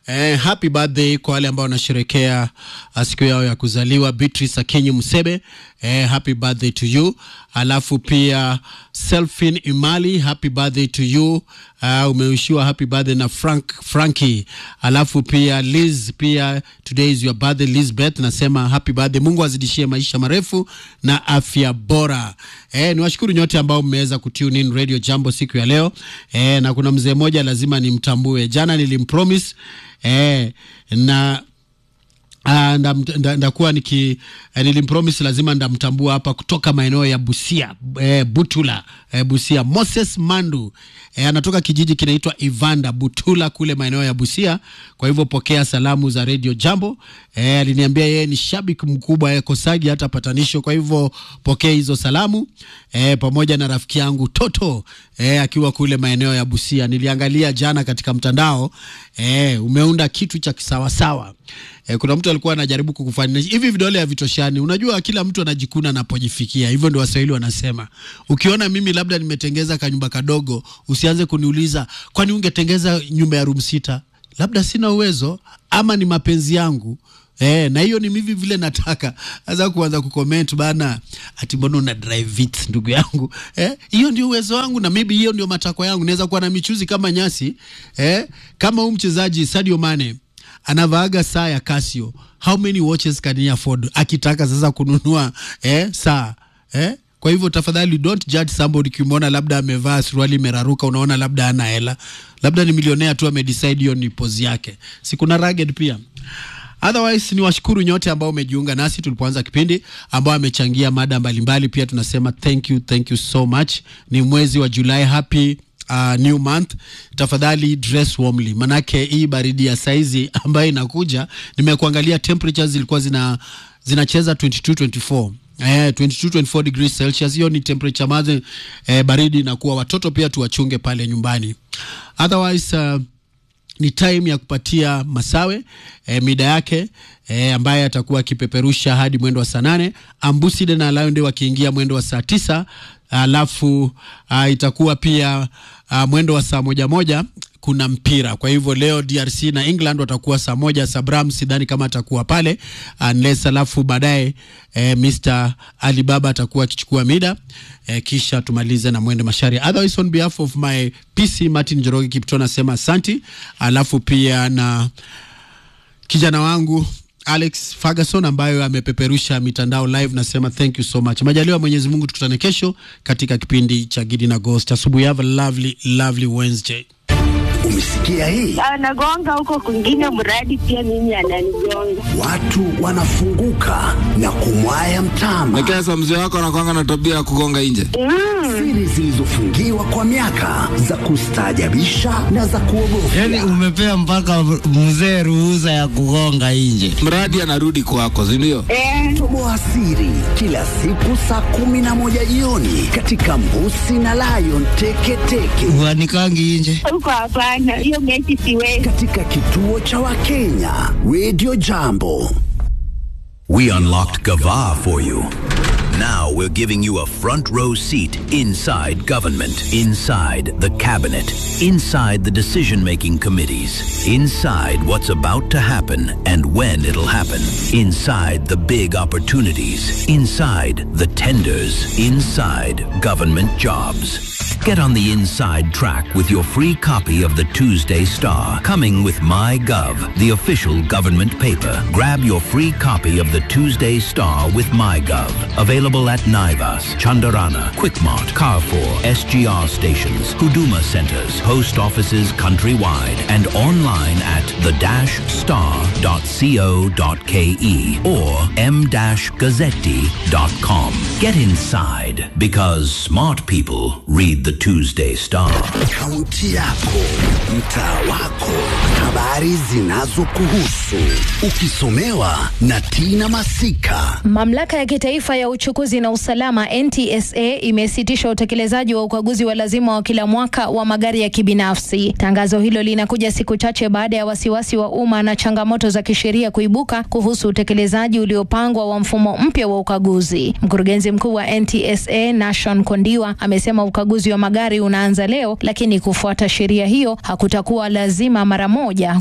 Eh, happy birthday kwa wale ambao wanasherekea uh, siku yao ya kuzaliwa Beatrice Akinyi Musebe. Eh, happy birthday to you. Alafu pia Selfin Imali, happy birthday to you. Uh, umewishiwa happy birthday na Frank Frankie. Alafu pia Liz, pia today is your birthday Lizbeth, nasema happy birthday. Mungu azidishie maisha marefu na afya bora. Eh, niwashukuru nyote ambao mmeweza kutune in Radio Jambo siku ya leo. Eh, na kuna mzee mmoja lazima nimtambue. Jana nilimpromise eh, na Ah, ndam- nda- ndakuwa niki eh, nilimpromise lazima ndamtambua hapa kutoka maeneo ya Busia eh, Butula eh, Busia Moses Mandu eh, anatoka kijiji kinaitwa Ivanda Butula kule maeneo ya Busia. Kwa hivyo pokea salamu za Radio Jambo. Eh, aliniambia yeye ni shabiki mkubwa eh, Kosagi hata patanisho. Kwa hivyo pokea hizo salamu eh, pamoja na rafiki yangu Toto eh, akiwa kule maeneo ya Busia. Niliangalia jana katika mtandao eh, umeunda kitu cha kisawasawa. Eh, kuna mtu alikuwa anajaribu kukufanisha hivi, vidole havitoshani. Unajua, kila mtu anajikuna anapojifikia. Hivyo ndio Waswahili wanasema. Ukiona mimi labda nimetengeza kanyumba kadogo, usianze kuniuliza kwani ungetengeza nyumba ya room sita. Labda sina uwezo ama ni mapenzi yangu. Eh, na hiyo ni mimi vile nataka. Sasa kuanza kucomment bana, ati mbona una drive it ndugu yangu? Eh, hiyo ndio uwezo wangu na maybe hiyo ndio matakwa yangu. Naweza kuwa na michuzi kama nyasi. Eh, kama huyu mchezaji Sadio Mane anavaaga saa ya Casio. How many watches can he afford? Akitaka sasa kununua eh, saa eh? Kwa hivyo tafadhali don't judge somebody ukimwona labda amevaa suruali imeraruka, unaona labda ana hela, labda ni milionea tu amedecide hiyo ni pose yake. Si kuna rugged pia. Otherwise ni washukuru nyote ambao umejiunga nasi tulipoanza kipindi, ambao amechangia mada mbalimbali. Pia tunasema thank you, thank you so much. Ni mwezi wa Julai, happy uh, new month. Tafadhali dress warmly, manake hii baridi ya saizi ambayo inakuja, nimekuangalia temperatures zilikuwa zina zinacheza 22 24 Eh, 22 24 degrees Celsius. Hiyo ni temperature maze eh, baridi na kuwa watoto pia tuwachunge pale nyumbani. Otherwise uh, ni time ya kupatia Masawe e, mida yake e, ambaye atakuwa akipeperusha hadi mwendo wa saa nane Ambuside na Laonde wakiingia mwendo wa saa tisa alafu a, itakuwa pia a, mwendo wa saa moja moja kuna mpira. Kwa hivyo leo DRC na England watakuwa saa moja. Sabram sidhani kama atakuwa pale unless, alafu baadaye eh, Mr Alibaba atakuwa akichukua mida eh, kisha tumalize na mwende mashari. Otherwise on behalf of my PC Martin Njoroge Kipto nasema asanti, alafu pia na kijana wangu Alex Ferguson ambayo amepeperusha mitandao live, nasema thank you so much. Majaliwa Mwenyezi Mungu, tukutane kesho katika kipindi cha Gidi na Ghost asubuhi. Have a lovely lovely Wednesday. Umesikia hii? anagonga huko kwingine, mradi pia mimi ananigonga. Watu wanafunguka na kumwaya mtama. Lakini sasa mzee wako anakwanga na tabia ya kugonga nje. Siri zilizofungiwa kwa miaka za kustaajabisha na za kuogofya. Yani umepea mpaka mzee ruhusa ya kugonga nje. Mradi anarudi kwako, si ndio? Eh, Toboa siri kila siku saa kumi na moja jioni katika Mbusi na Lion Teketeke Uanikangi nje. huko hapana, hiyo mechi siwezi. katika kituo cha Wakenya Radio Jambo. We unlocked Gava for you. Now we're giving you a front row seat inside government, inside the cabinet, inside the decision making committees, inside what's about to happen and when it'll happen, inside the big opportunities, inside the tenders, inside government jobs. Get on the inside track with your free copy of the Tuesday Star, coming with MyGov, the official government paper. Grab your free copy of the Tuesday Star with MyGov. Available at Naivas, Chandarana, Quickmart, Carrefour, SGR stations, Huduma centers, post offices countrywide, and online at the-star.co.ke or m-gazzetti.com. Get inside because smart people read the Tuesday Star. Kaunti yako, mtaa wako, habari zinazokuhusu, ukisomewa na Tina Masika. Mamlaka ya kitaifa ya uchukuzi na usalama NTSA imesitisha utekelezaji wa ukaguzi wa lazima wa kila mwaka wa magari ya kibinafsi. Tangazo hilo linakuja siku chache baada ya wasiwasi wa umma na changamoto za kisheria kuibuka kuhusu utekelezaji uliopangwa wa mfumo mpya wa ukaguzi. Mkurugenzi mkuu wa NTSA Nashon Kondiwa amesema ukaguzi wa magari unaanza leo, lakini kufuata sheria hiyo hakutakuwa lazima mara moja kwa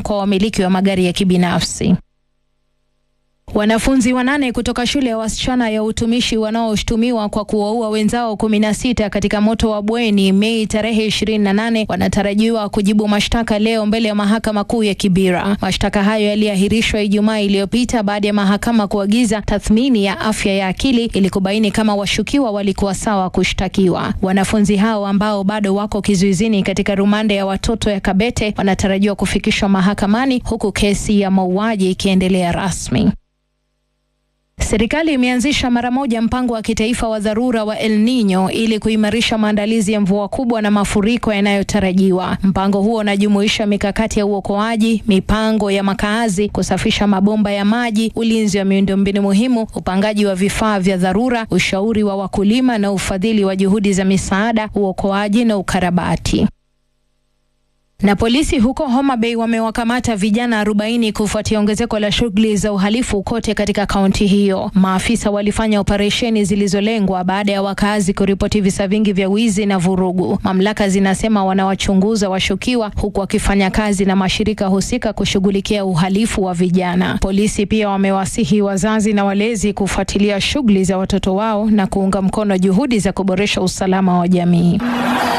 kwa wamiliki wa magari ya kibinafsi. Wanafunzi wanane kutoka shule ya wasichana ya utumishi wanaoshutumiwa kwa kuwaua wenzao kumi na sita katika moto wa bweni Mei tarehe 28 wanatarajiwa kujibu mashtaka leo mbele ya mahakama kuu ya Kibera. Mashtaka hayo yaliahirishwa Ijumaa iliyopita baada ya mahakama kuagiza tathmini ya afya ya akili ili kubaini kama washukiwa walikuwa sawa kushtakiwa. Wanafunzi hao ambao bado wako kizuizini katika rumande ya watoto ya Kabete wanatarajiwa kufikishwa mahakamani huku kesi ya mauaji ikiendelea rasmi. Serikali imeanzisha mara moja mpango wa kitaifa wa dharura wa El Nino ili kuimarisha maandalizi ya mvua kubwa na mafuriko yanayotarajiwa. Mpango huo unajumuisha mikakati ya uokoaji, mipango ya makaazi, kusafisha mabomba ya maji, ulinzi wa miundombinu muhimu, upangaji wa vifaa vya dharura, ushauri wa wakulima na ufadhili wa juhudi za misaada, uokoaji na ukarabati. Na polisi huko Homa Bay wamewakamata vijana 40 kufuatia ongezeko la shughuli za uhalifu kote katika kaunti hiyo. Maafisa walifanya operesheni zilizolengwa baada ya wakazi kuripoti visa vingi vya wizi na vurugu. Mamlaka zinasema wanawachunguza washukiwa huku wakifanya kazi na mashirika husika kushughulikia uhalifu wa vijana. Polisi pia wamewasihi wazazi na walezi kufuatilia shughuli za watoto wao na kuunga mkono juhudi za kuboresha usalama wa jamii.